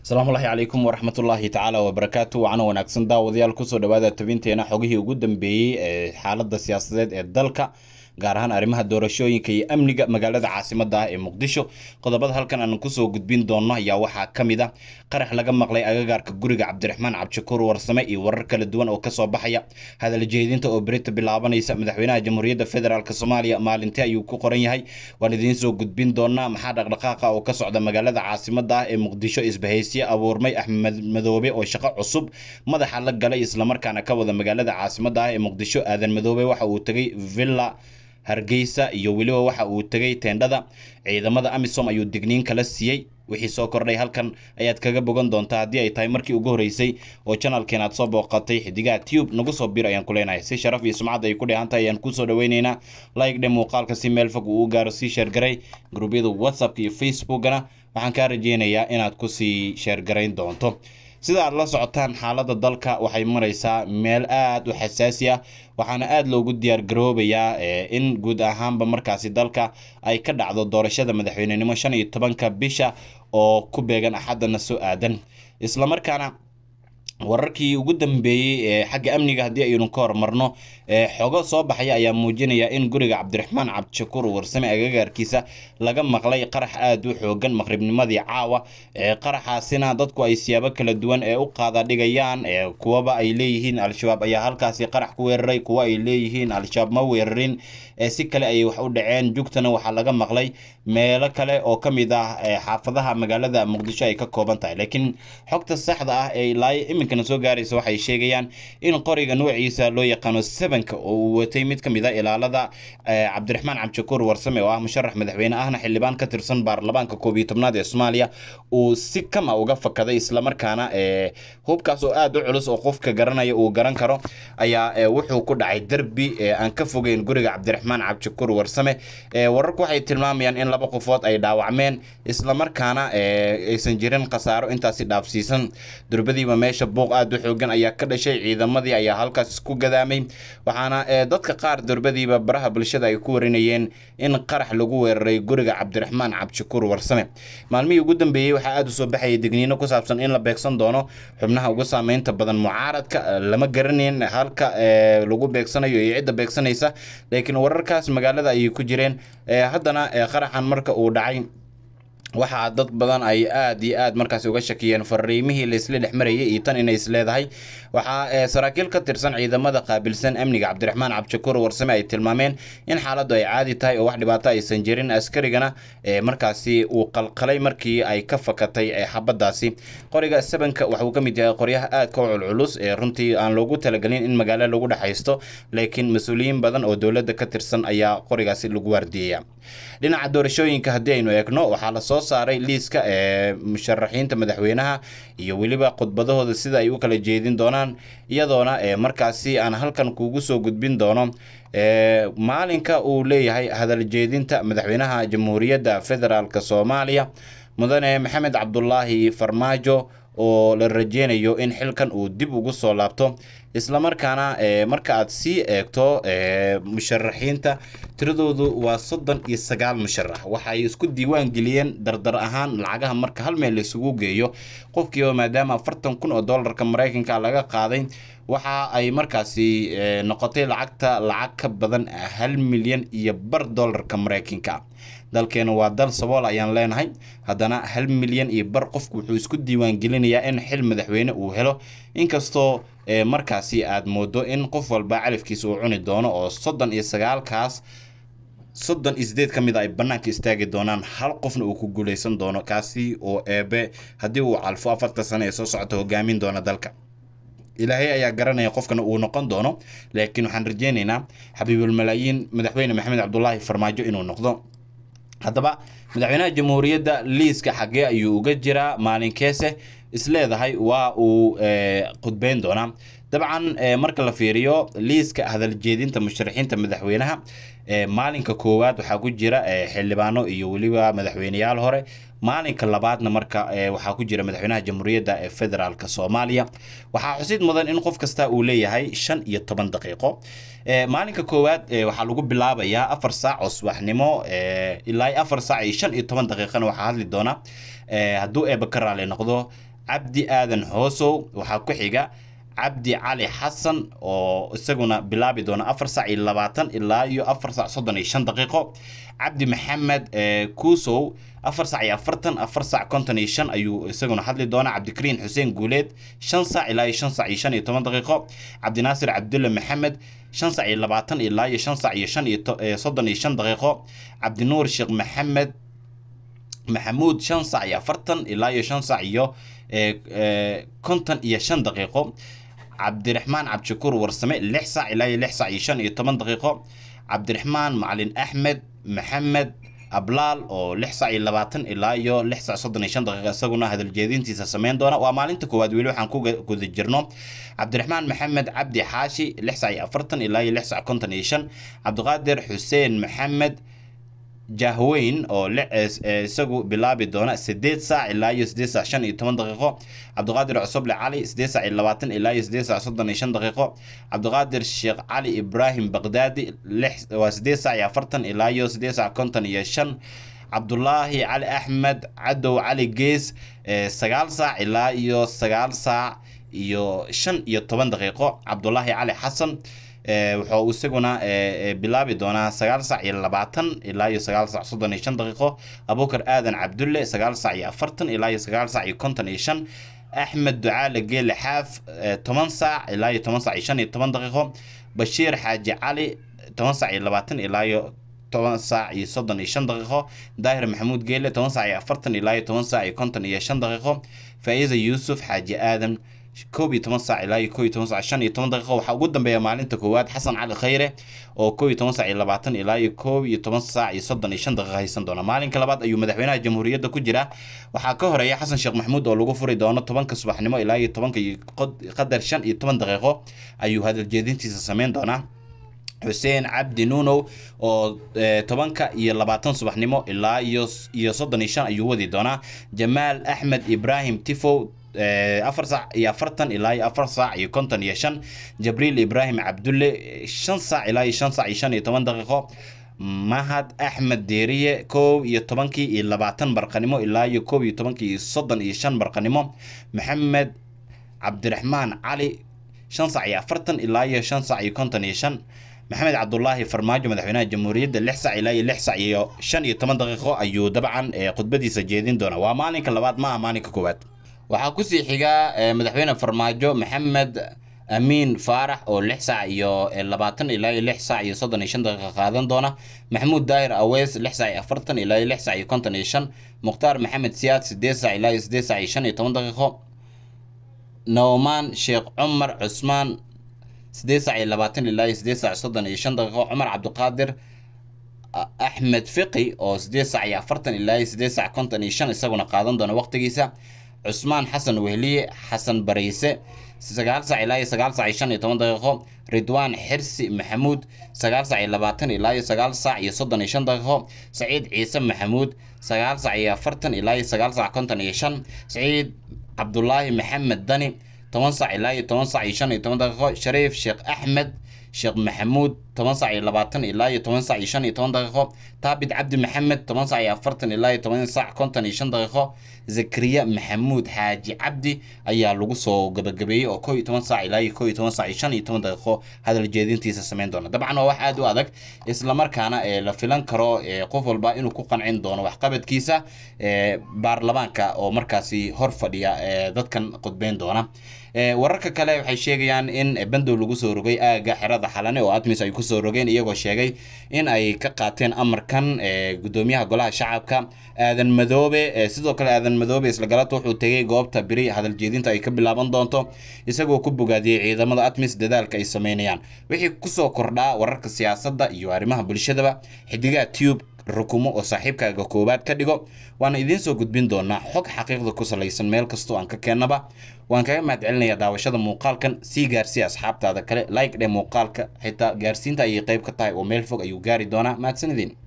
asalaamullaahi calaykum waraxmatullaahi tacaala wabarakaatu wacana wanaagsan daawadayaal kusoo dhawaada tabinteena xogihii ugu dambeeyey ee xaaladda siyaasadeed ee dalka gaar ahaan arrimaha doorashooyinka iyo amniga magaalada caasimadda ah ee muqdisho qodobada halkan aan kusoo gudbin doonno ayaa waxaa ka mid a qarax laga maqlay agagaarka guriga cabdiraxmaan cabdishakuur warsame iyo warar kala duwan oo kasoo baxaya hadal jeedinta oo berita bilaabanaysa madaxweynaha jamhuuriyadda federaalk soomaaliya maalintii ayuu ku qoran yahay waan idiin soo gudbin doonaa maxaa dhaqdhaqaaqa oo ka socda magaalada caasimadda ah ee muqdisho isbahaysiye abuurmay axmed madoobe oo shaqo cusub madaxa la galay islamarkaana ka wada magaalada caasimadda ah ee muqdisho aadan madoobe waxa uu tegay villa hargeysa iyo weliba waxa uu tegay teendhada ciidamada amisom ayuu digniin kala siiyey wixii soo kordhay halkan ayaad kaga bogan doontaa haddii ay tahay markii ugu horreysay oo janalkeen aad soo booqatay xidigaha tube nagu soo bir ayaan ku leenahay si sharaf iyo sumcad ay ku dheehan tahay ayaan kusoo dhaweyneynaa like dhe muuqaalka si meel fog uu u gaaro sii sheergaray gruubyada whatsappka iyo facebookana waxaan kaa rajeynayaa inaad kusii sheergarayn doonto sida aad la socotaan xaaladda dalka waxay maraysaa meel aada u xasaasi ah waxaana aada loogu diyaar garoobayaa in guud ahaanba markaasi dalka ay ka dhacdo doorashada madaxweynenimo shan iyo tobanka bisha oo ku beegan axaddana soo aadan islamarkaana wararkii ugu dambeeyey ee xagga amniga haddii aynu ka hormarno xogo soo baxaya ayaa muujinaya in guriga cabdiraxmaan cabdishakuur warsame agagaarkiisa laga maqlay qarax aada u xoogan maqribnimadii caawa qaraxaasina dadku ay siyaabo kala duwan ee u qaada dhigayaan kuwaba ay leeyihiin al-shabaab ayaa halkaasi qarax ku weeraray kuwa ay leeyihiin al-shabaab ma weerarin si kale ayay wax u dhaceen jugtana waxaa laga maqlay meelo kale oo ka mid ah xaafadaha magaalada muqdisho ay ka kooban tahay laakiin xogta saxda ah ee ilaa iminkana soo gaaraysa waxay sheegayaan in qoriga noociisa loo yaqaano sevenka oo uu watay mid ka mid a ilaalada cabdiraxmaan cabdishakuur warsame oo ah musharax madaxweyne ahna xildhibaan ka tirsan baarlamaanka koob iyo tobnaad ee soomaaliya uu si kama uga fakaday islamarkaana hubkaas oo aada u culus oo qofka garanaya uu garan karo ayaa wuxuu ku dhacay derbi aan ka fogeyn guriga cabdiraxmaan cabdishakuur warsame wararku waxay tilmaamayaan in laba qofood ay dhaawacmeen islamarkaana aysan jirin khasaaro intaasi dhaafsiisan durbadiiba meesha buuq aada u xoogan ayaa ka dhashay ciidamadii ayaa halkaas isku gadaamay waxaana dadka qaar durbadiiba baraha bulshada ay ku warinayeen in qarax lagu weeraray guriga cabdiraxmaan cabdishakuur warsame maalmihii ugu dambeeyey waxaa aada u soo baxayay digniino ku saabsan in la beegsan doono xubnaha ugu saameynta badan mucaaradka lama garaneyn halka lagu beegsanayo iyo cidda beegsanaysa laakiin wararkaas magaalada ayay ku jireen haddana qaraxan marka uu dhacay waxaa dad badan ay aada iyo aad markaasi uga shakiyeen fariimihii laisla dhex marayay iyo tan inay isleedahay waxaa saraakiil ka tirsan ciidamada qaabilsan amniga cabdiraxmaan cabdishakuur warsame ay tilmaameen in xaaladdu ay caadi tahay oo wax dhibaato aysan jirin askarigana markaasi uu qalqalay markii ay ka fakatay xabadaasi qoriga sabanka waxauu ka mid yahay qoryaha aadka u culculus ee runtii aan loogu talagelin in magaalo lagu dhexaysto laakiin mas-uuliyiin badan oo dowladda ka tirsan ayaa qorigaasi lagu waardiyeya dhinaca doorashooyinka haddii aynu eegno waxaa lasoo saaray liiska ee musharaxiinta madaxweynaha iyo weliba khudbadahooda sida ay u kala jeedin doonaan iyadoona markaasi aan halkan kuugu soo gudbin doono maalinka uu leeyahay hadal jeedinta madaxweynaha jamhuuriyadda federaalk soomaaliya mudane maxamed cabdulaahi farmaajo oo la rajeynayo in xilkan uu dib ugu soo laabto islamarkaana marka aad sii eegto musharaxiinta tiradoodu waa soddon iyo sagaal musharax waxay isku diiwaan geliyeen dardar ahaan lacagaha marka hal meel laisugu geeyo qofkiiba maadaama afartan kun oo dollarka maraykanka laga qaaday waxa ay markaasi noqotay lacagta lacag ka badan hal milyan iyo bar dollarka maraykanka dalkeena waa dal sabool ayaan leenahay haddana hal milyan iyo bar qofku wuxuu isku diiwaan gelinayaa in xil madaxweyne uu helo inkastoo markaasi aad moodo in qof walba calafkiisa uu cuni doono oo soddon iyo sagaalkaas soddon iyo sideed ka mid a ay bannaanka istaagi doonaan hal qofna uu ku guuleysan doono kaasi oo eebe haddii uu calfo afarta sano ee soo socota hogaamin doona dalka ilaahay ayaa garanaya qofkana uu noqon doono laakiin waxaan rajeynaynaa xabiibulmalaayiin madaxweyne maxamed cabdulaahi farmaajo inuu noqdo haddaba madaxweynaha jamhuuriyadda liiska xaggee ayuu uga jiraa maalinkeese isleedahay waa uu khudbeyn doonaa dabcan marka la fiiriyo liiska hadal jeedinta musharaxiinta madaxweynaha maalinka koowaad waxaa ku jira xildhibaano iyo weliba madaxweyneyaal hore maalinka labaadna marka waxaa ku jira madaxweynaha jamhuuriyadda ee federaalk soomaaliya waxaa xusid mudan in qof kasta uu leeyahay shan iyo toban daqiiqo maalinka koowaad waxaa lagu bilaabayaa afar saac oo subaxnimo ilaa afar saac iyo shan iyo toban daqiiqana waxaa hadli doona hadduu eeba ka raali noqdo cabdi aadan hoosow waxaa ku xiga cabdi cali xasan oo isaguna bilaabi doona afar sac iyo labaatan ilaa iyo afar sac soddon iyo shan daqiiqo cabdi maxamed kuusow afar sac iyo afartan afar sac konton iyo shan ayuu isaguna hadli doona cabdikariin xuseen guuleed shan sac ilaa iyo shan sac iyo shan iyo toban daqiiqo cabdinaasir cabdulle maxamed shan sac iyo labaatan ilaa iyo shan sac iyo shan iyo soddon iyo shan daqiiqo cabdinuur sheekh maxamed maxamuud shan sac iyo afartan ilaa iyo shan sac iyo konton iyo shan daqiiqo cabdiraxmaan cabdishakuur warsame lix sac ilaa iyo lix sac iyo shan iyo toban daqiiqo cabdiraxmaan macalin axmed maxamed ablaal oo lix sac iyo labaatan ilaa iyo lix sac soddon iyo shan daqiiqa isaguna hadaljeedintiisa sameyn doona waa maalinta koowaad weli waxaan ku guda jirno cabdiraxmaan maxamed cabdi xaashi lix sac iyo afartan ilaa iyo lix sac konton iyo shan cabdiqaadir xuseen maxamed jahweyn oo isagu bilaabi doona sideed saac ilaa iyo sideed saac shan iyo toban daqiiqo cabdiqaadir cusuble cali sideed saac iyo labaatan ilaa iyo sideed saac soddon iyo shan daqiiqo cabdiqaadir sheekh cali ibraahim baqdaadi lix waa sideed saac iyo afartan ilaa iyo sideed saac konton iyo shan cabdulaahi cali axmed cadow cali gees sagaal saac ilaa iyo sagaal saac iyo shan iyo toban daqiiqo cabdulaahi cali xasan wuxuu isaguna bilaabi doonaa sagaal sac iyo labaatan ilaa iyo sagaal sac soddon iyo shan daqiiqo abuukar aadan cabdulle sagaal sac iyo afartan ilaa iyo sagaal sac iyo konton iyo shan axmed ducaale geele xaaf toban saac ilaa iyo toban sac iyo shan iyo toban daqiiqo bashiir xaaji cali toban sac iyo labaatan ilaa iyo toban saac iyo soddon iyo shan daqiiqo daahir maxamuud geele toban sac iyo afartan ilaa iyo toban sac iyo konton iyo shan daqiiqo faa'iida yuusuf xaaji aadan koob iyo toban saac ilaa iyo koob iyo toban saac shan iyo toban daqiiqo waxaa ugu dambeeya maalinta koowaad xasan cali khayre oo koob iyo toban saac iyo labaatan ilaa iyo koob iyo toban saac iyo soddon iyo shan daqiiqo haysan doona maalinka labaad ayuu madaxweynaha jamhuuriyadda ku jira waxaa ka horeeya xasan sheekh maxamuud oo lagu furi doono tobanka subaxnimo ilaa iyo tobanka iyo qadar shan iyo toban daqiiqo ayuu hadaljeedintiisa sameyn doonaa xuseen cabdi nuunow oo tobanka iyo labaatan subaxnimo ilaa iyo iyo soddon iyo shan ayuu wadi doonaa jamaal axmed ibraahim tifow afar saac iyo afartan ilaa iyo afar saac iyo konton iyo shan jabriil ibraahim cabdulle shan saac ilaa iyo shan saac iyo shan iyo toban daqiiqo mahad axmed deeriye koob iyo tobankii iyo labaatan barqanimo ilaa iyo koob iyo tobankii iyo soddon iyo shan barqanimo maxamed cabdiraxmaan cali shan saac iyo afartan ilaa iyo shan saac iyo konton iyo shan maxamed cabdulaahi farmaajo madaxweynaha jamhuuriyadda lix sac ilaa iyo lix sac iyo shan iyo toban daqiiqo ayuu dabcan khudbadiisa jeedin doona waa maalinka labaad ma aha maalinka koowaad waxaa kusii xiga madaxweyne farmaajo maxamed amiin faarax oo lix saac iyo labaatan ilaa iyo lix saac iyo soddon iyo shan daqiiqa qaadan doona maxamuud daahir aweys lix saac iyo afartan ilaa iyo lix saac iyo konton iyo shan mukhtaar maxamed siyaad sideed saac ilaa iyo sideed saac iyo shan iyo toban daqiiqo noomaan sheekh cumar cusmaan sideed saac iyo labaatan ilaa iyo sideed saac soddon iyo shan daqiiqo cumar cabdiqaadir axmed fiqi oo sideed saac iyo afartan ilaa iyo sideed saac konton iyo shan isaguna qaadan doona waqtigiisa cusmaan xasan wehliye xasan bariise sagaal saac ilaa iyo sagaal saac iyo shan iyo toban daqiiqo ridwaan xirsi maxamuud sagaal saac iyo labaatan ilaa iyo sagaal saac iyo soddon iyo shan daqiiqo saciid ciise maxamuud sagaal saac iyo afartan ilaa iyo sagaal saac konton iyo shan saciid cabdulaahi maxamed dani toban saac ilaa iyo toban saac iyo shan iyo toban daqiiqo shariif sheekh axmed sheekh maxamuud toban saac iyo labaatan ilaa iyo toban saac iyo shan iyo toban daqiiqo taabit cabdi maxamed toban saac iyo afartan ilaa iyo toban saac konton iyo shan daqiiqo zakariya maxamuud xaaji cabdi ayaa lagu soo gabagabeeyey oo koo iyo toban saac ilaa iyo koo iyo toban saac iyo shan iyo toban daqiiqo hadal jeedintiisa sameyn doona dabcan waa wax aad u adag islamarkaana la filan karo qof walba inuu ku qancin doono waxqabadkiisa baarlamaanka oo markaasi hor fadhiya dadkan qudbeyn doona wararka kale waxay sheegayaan in bandow lagu soo rogay aaga xerada xalane oo admis ay kusoo rogeen iyagoo sheegay in ay ka qaateen amarkan gudoomiyaha golaha shacabka aadan madoobe sidoo kale aadan madoobe isla galata wuxuu tegay goobta beri hadal jeedinta ay ka bilaaban doonto isagoo ku bogaadiyey ciidamada admis dadaalka ay sameynayaan wixii kusoo kordhaa wararka siyaasadda iyo arrimaha bulshadaba xidigaha tube rukumo oo saaxiibkaaga koowaad ka dhigo waana idiin soo gudbin doonaa xog xaqiiqda ku salaysan meel kastoo aan ka keennaba waan kaga mahad celinayaa daawashada muuqaalkan sii gaarsiiya asxaabtaada kale like dhe muuqaalka xitaa gaarsiinta ayay qayb ka tahay oo meel fog ayuu gaari doonaa mahadsanidin